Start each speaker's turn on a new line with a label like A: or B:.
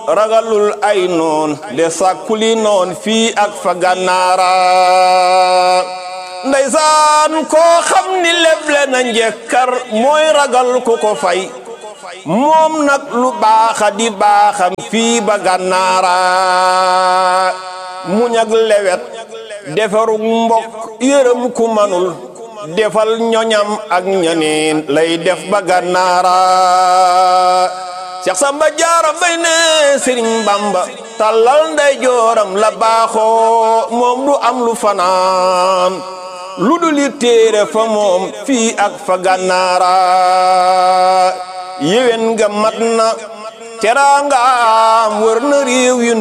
A: ragalul ay noon de sàkkuli noon fii ak fa gànnaara ndeysaan koo xam ni leble na njekkar mooy ragal ku ko fay moom nag lu baaxa di baaxam fii ba gànnaara muñ ak lewet defarug mbokk yërëm ku manul defal ñoñam ak ñaneen lay def ba gànnaara Seex Samba Jaara Mbay ne Sëriñ Bamba tàllal nday jooram la baaxoo moom du am lu fanaan lu dul yi téere fa moom fii ak fa gànnaara yéwén nga mat na teraangaam wër na réew yi